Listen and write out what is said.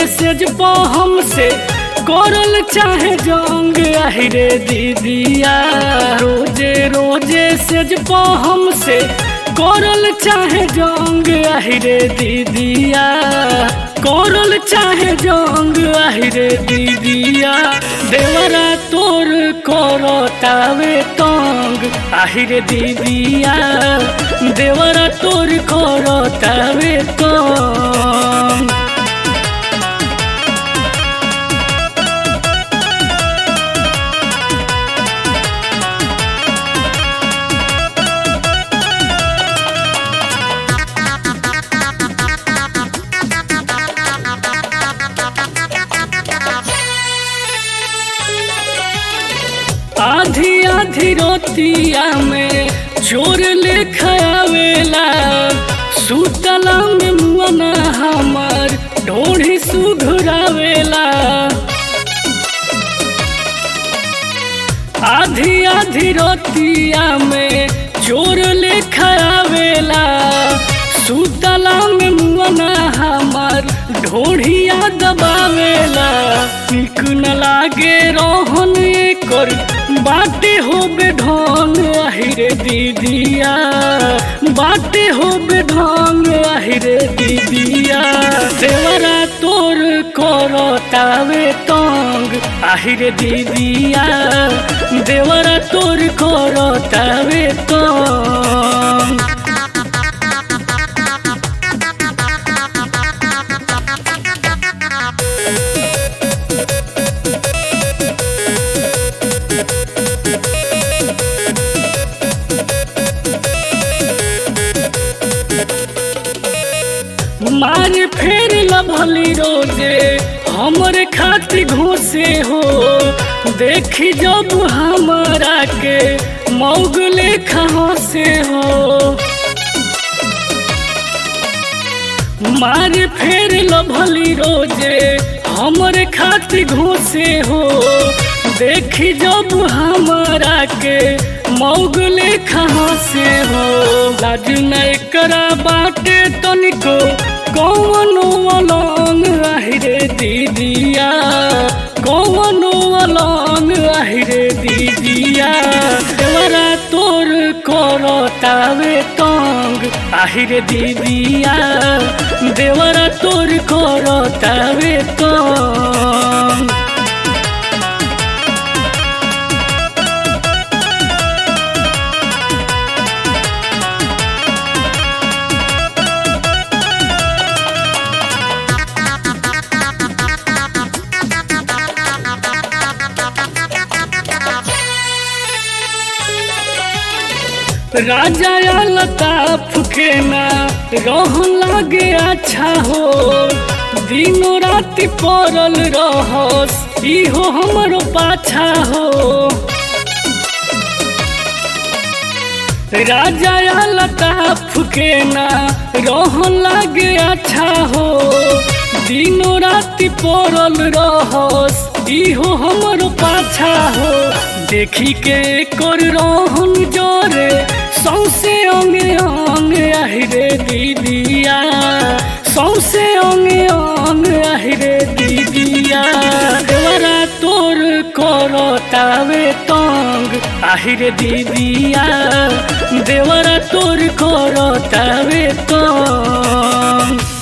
सेज पो हमसे करल चाहे जंग आहिरे दीदिया रोजे रोजे सेज पो हमसे करल चाहे जंग आहिरे दीदिया करल चाहे जंग आहिरे दीदिया देवरा तोर करतावे तंग आहिरे दीदिया देवरा तोर करतावे तंग आधी आधी रोतिया में चोर ले खावेला सुतला में मुआना हमार ढोढ़ी सुघुरावेला आधी आधी रोतिया में चोर ले खावेला सुतला में मुआना हमार ढोढ़िया दबावेला निक न लागे रोहन कर बाटे हो बेढंग आहिरे दीदिया बाटे हो बेढंग आहिरे दीदिया देवरा तोर करतावे तंग आहिरे दीदिया देवरा तोर करतावे तंग मार फेर लभली रोजे हमरे खातिर घोसे हो देखी जब हमारा के मौगले कहाँ से हो मार फेर लभली रोजे हमरे खातिर घोसे हो देखी जब हमारा के मौगले कहाँ से हो लाज नहीं करा बाटे तनिको कौनो अलंग आहिरे दीदिया कौनो अलंग आहिरे दीदिया देवरा तोर करतावे तंग आहिरे दीदिया देवरा तोर करतावे तंग राजा लताफ के ना रहन लागे अच्छा हो दिनों रात पड़ल रहस इहो हमरो पाछा हो राजा लताफ के ना रहन लागे अच्छा हो दिनों रात पड़ल रहस इहो हमरो पाछा हो देखी के कर रहन जोरे सौसे अंगे अंग आहिरे दीदिया सौसे अंगे अंग आहिरे दीदिया देवरा तोर करतावे तंग आहिरे दीदिया देवरा तोर करतावे तंग